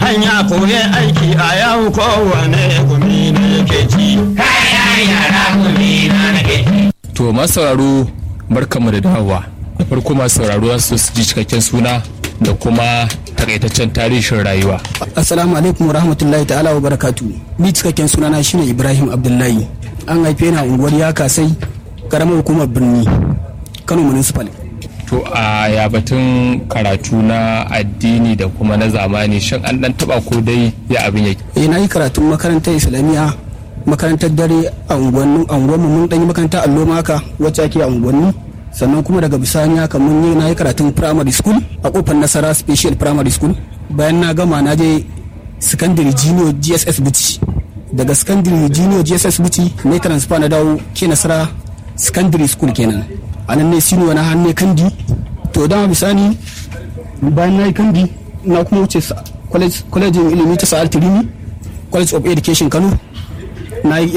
dan ya koyi aiki a yau kowane gumi ne yake ci kayan yara gumi na nake To masu sauraro barkanmu da dawowa. Da farko masu sauraro su su ji cikakken suna da kuma takaitaccen tarihin rayuwa. Assalamu alaikum wa rahmatullahi ta'ala wa barakatu. Ni cikakken sunana shine Ibrahim Abdullahi. An haife ni a unguwar Yakasai, karamar hukumar birni, Kano Municipal. To a ya batun karatu na addini da kuma na zamani shin an dan taba ko dai ya abin yake. Eh na yi karatun makarantar Islamiyya, makarantar dare a unguwannin unguwanmu mun dan yi makarantar allo maka wacce ake a unguwanni. Sannan kuma daga bisani haka mun yi na yi karatun primary school a kofar Nasara Special Primary School. Bayan na gama na je secondary junior GSS Buci. Daga secondary junior GSS Buci ne transfer na dawo ke Nasara secondary school kenan. a nan ne sino na hannu kandi to dama bisani bayan na yi kandi na kuma wuce kwalejin ilimi ta sa'ar tirimi college of education kano na yi